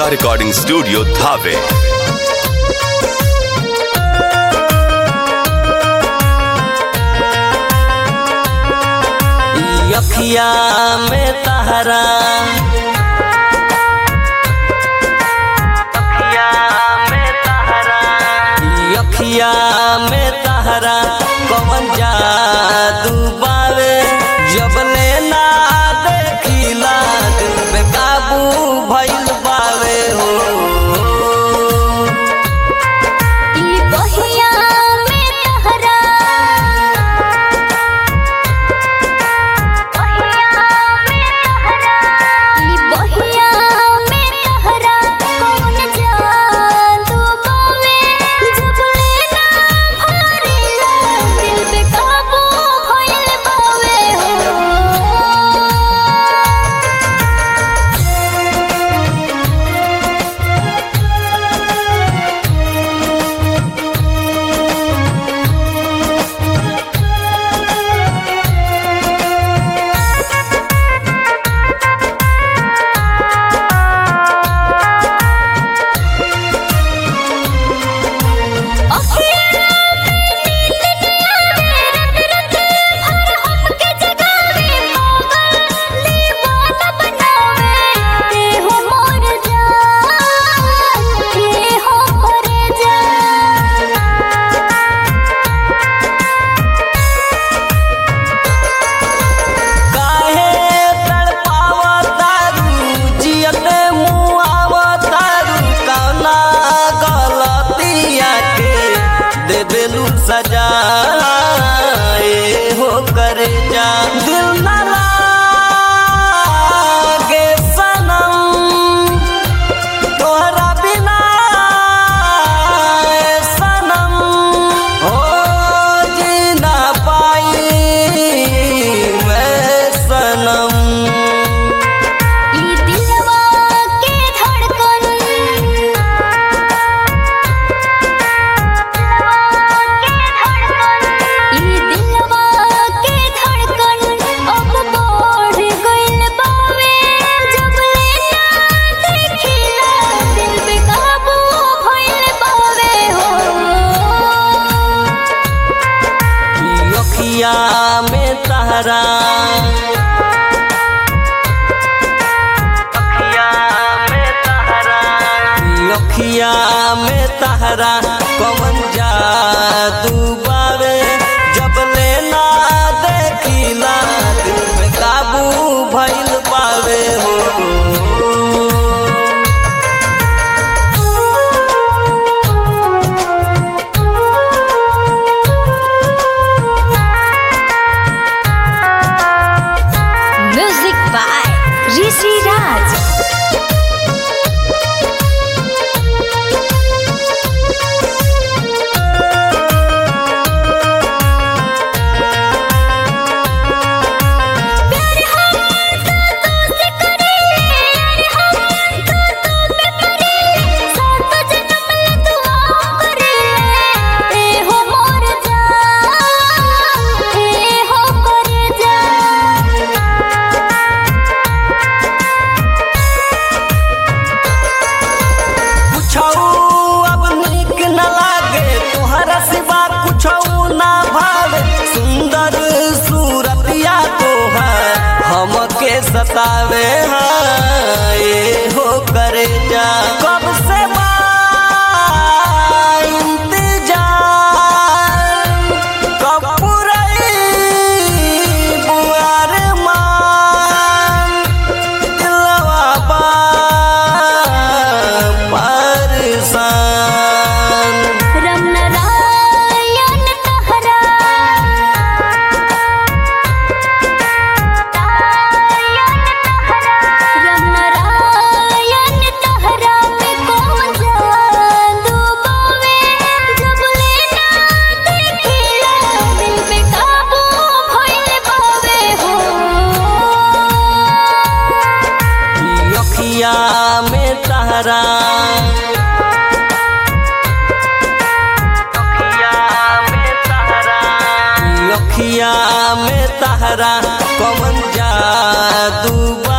Diya Recording Studio, Dhave. अखिया में तहरा अखिया में तहरा अखिया में तहरा कवन जादू बावे जब लेना देखिला दिल पे काबू भइल बावे हो ई बहिया में तहरा ई बहिया में तहरा कौन जादू बावे जब लेना भरेला दिल पे काबू भइल बावे हो काहे तड़पावतारू जियते मुआवतारू कौना गलतिया के दे देलू सजा ए हो करे जा दिल ना लागे सनम तोहरा बिना ए सनम हो जी ना पाई मैं सनम अखिया में तहरा अखिया में तहरा अखिया में तहरा कवन जादू बावे जब लेना देखिला दिल पे काबू भइल पावे हो म्यूजिक बाय ऋषि राज कुछौ अब निक न लागे तोहरा सिवा कुछौ ना भावे सुंदर सूरतिया तोहर हमके सतावे हाँ, ये हो करे जा कब से बा इंतजार कब पुरई बुआर मान दिलवा बा परेशान रम नारायण तहरा रम नारायण तहरा में कौन जादू बावे जब लेना देखिला दिल पे काबू भइल बावे हो अखिया में तहरा अखिया में तहरा कवन जादू बा